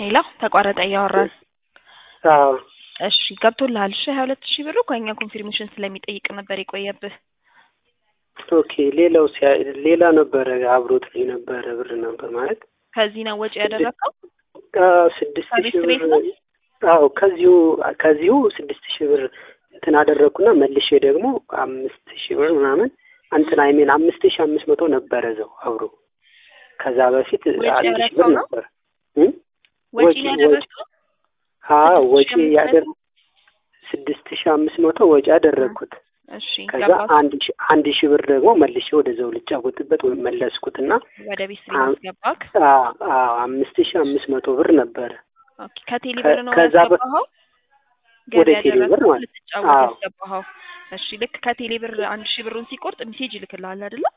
ሌላ ተቋረጠ እያወራን አዎ እሺ ገብቶልሃል እሺ ሀያ ሁለት ሺህ ብሩ ከእኛ ኮንፊርሜሽን ስለሚጠይቅ ነበር የቆየብህ ኦኬ ሌላው ሲያ ሌላ ነበረ አብሮት የነበረ ብር ነበር ማለት ከዚህ ነው ወጪ ያደረግከው አዎ ስድስት ከቤት ሺህ ቤት ብር ነው? አዎ ከዚሁ ከዚሁ ስድስት ሺህ ብር እንትን አደረግኩና መልሼ ደግሞ አምስት ሺህ ብር ምናምን እንትን አይሜን አምስት ሺህ አምስት መቶ ነበረ እዛው አብሮ ከዛ በፊት ወጪ አንድ ሺህ ያደረግከው ብር ነው? ነበር እም? ወጪ ወጪ- ነው ያደረግከው አዎ ስድስት ወጪ ሺህ አምስት ያደር መቶ? ስድስት ሺህ አምስት መቶ ወጪ ያደረግኩት እሺ ከዛ ገባ አንድ ሺህ አንድ ሺህ ብር ደግሞ መልሼ ወደዛው ልጫወትበት ወይም መለስኩትና ወደ ቤት ስሪ አም- ማስገባክ አዎ አዎ አምስት ሺህ አምስት መቶ ብር ነበረ ኦኬ ከቴሌ ከ- ብር ነው ከዛ በ- ያስገባኸው ወደ ገቢ ቴሌ ብር ያደረግከው ማለት ልትጫወት አዎ ያስገባኸው እሺ ልክ ከቴሌ ብር አንድ ሺህ ብሩን ሲቆርጥ ሜሴጅ ይልክልሃል አይደለ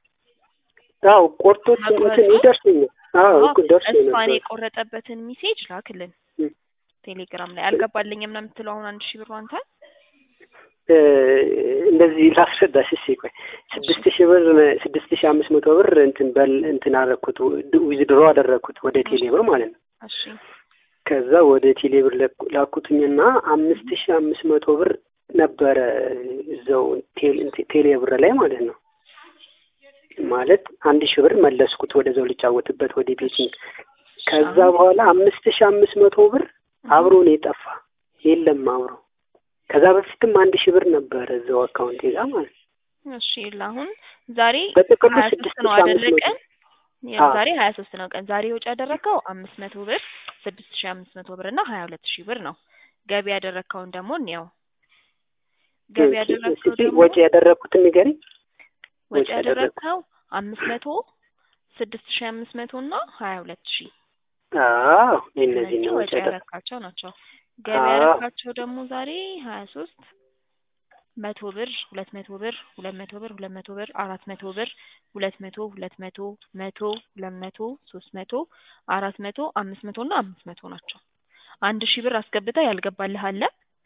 አዎ ቆርጦት እንትን መቁረጡ ይደርሰኛል አዎ እኮ ደርሶኝ እሷን ነበር የቆረጠበትን ሜሴጅ ላክልን እም። ቴሌግራም ላይ አልገባልኝም ነው የምትለው አሁን አንድ ሺህ ብሩ አንተ እ፣ እንደዚህ ላስረዳሽ እሺ ቆይ ስድስት ሺህ ብር ስድስት ሺህ አምስት መቶ ብር እንትን በል እንትን አደረኩት ዊዝድሮ አደረኩት ወደ ቴሌ ብር ማለት ነው እሺ ከዛ ወደ ቴሌ ብር ለኩ- ላኩትኝና አምስት ሺህ አምስት መቶ ብር ነበረ እዛው ቴሌ- ቴሌ ብር ላይ ማለት ነው ማለት አንድ ሺህ ብር መለስኩት ወደዛው ልጫወትበት ወደ ቤቲንግ ከዛ በኋላ አምስት ሺህ አምስት መቶ ብር አብሮ ነው የጠፋ የለም አብሮ ከዛ በፊትም አንድ ሺህ ብር ነበረ እዛው አካውንቴ ጋር ማለት ነው እሺ ይኸውልህ አሁን ዛሬ በጥቅሉ ሀያ ስድስት ሶስት ነው ሺህ አይደለ አምስት መቶ ቀን ያው አዎ። ዛሬ ሀያ ሶስት ነው ቀን ዛሬ ወጪ ያደረግከው አምስት መቶ ብር ስድስት ሺህ አምስት መቶ ብር እና ሀያ ሁለት ሺህ ብር ነው ገቢ ያደረግከውን ደግሞ እንየው ገቢ ያደረግከው እስኪ ደግሞ ወጪ ያደረግኩትን ንገሪኝ ወጪ ወጪ ያደረግኩት ያደረግከው አምስት መቶ ስድስት ሺህ አምስት መቶ እና ሀያ ሁለት ሺህ አዎ እነዚህ እነዚህ ነው ወጪ ወጪ ያደረግኩት ያደረግካቸው ናቸው ገቢ አዎ። ያደረግካቸው ደግሞ ዛሬ ሀያ ሶስት መቶ ብር ሁለት መቶ ብር ሁለት መቶ ብር ሁለት መቶ ብር አራት መቶ ብር ሁለት መቶ ሁለት መቶ መቶ ሁለት መቶ ሶስት መቶ አራት መቶ አምስት መቶ እና አምስት መቶ ናቸው አንድ ሺህ ብር አስገብተህ ያልገባልህ አለ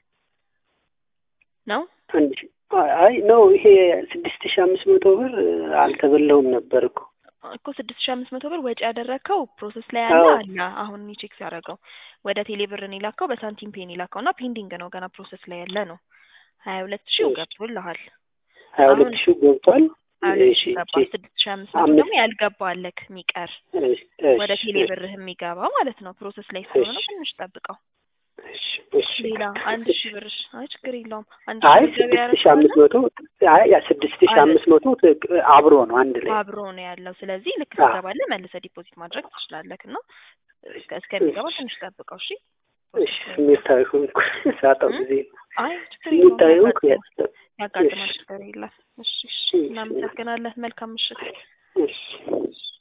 ነው አንድ ሺህ አይ ነው ይሄ ስድስት ሺህ አምስት መቶ ብር አልተበላውም ነበር እኮ እኮ ስድስት ሺህ አምስት መቶ ብር ወጪ ያደረግከው ፕሮሰስ ላይ ያለ አዎ። አለ አሁን እኔ ቼክ ሲያደርገው ወደ ቴሌ ብር ነው የላከው በሳንቲም ፔን የላከው እና ፔንዲንግ ነው ገና ፕሮሰስ ላይ ያለ ነው ሀያ ሁለት ሺው እሺ። ገብቶልሃል ሀያ ሁለት አሁን ሺህ ገብቷል ሀያ ሁለት እሺ ሺህ ገባ እሺ ስድስት ሺህ አምስት መቶ አምስት ደግሞ ያልገባ አለክ የሚቀር እሺ ወደ እሺ ቴሌ ብርህ የሚገባ ማለት ነው ፕሮሰስ ላይ ስለሆነ እሺ ትንሽ ጠብቀው እሺ እሺ ሌላ አንድ እሺ ሺህ ብር አይ ችግር የለውም አንድ አይ ሺህ ብር ገቢ ስድስት ሺህ አምስት ያደረግከው መቶ አይ ያ ስድስት ሺህ አምስት መቶ ትክ- አብሮ ነው አንድ ላይ አብሮ ነው ያለው ስለዚህ ልክ አዎ። ትገባለህ መልሰህ ዲፖዚት ማድረግ ትችላለህ እና እስከ- እስከሚገባ እሺ ትንሽ ጠብቀው እሺ እሺ ስሜታዊ ሆንኩ ሳጣው እም? ጊዜ አይ ችግር የለውም ስሜታዊ ሆንኩ ያጋጥማል ያጋጥማል እሺ ችግር የለም እሺ እሺ እሺ እናመሰግናለን መልካም ምሽት እሺ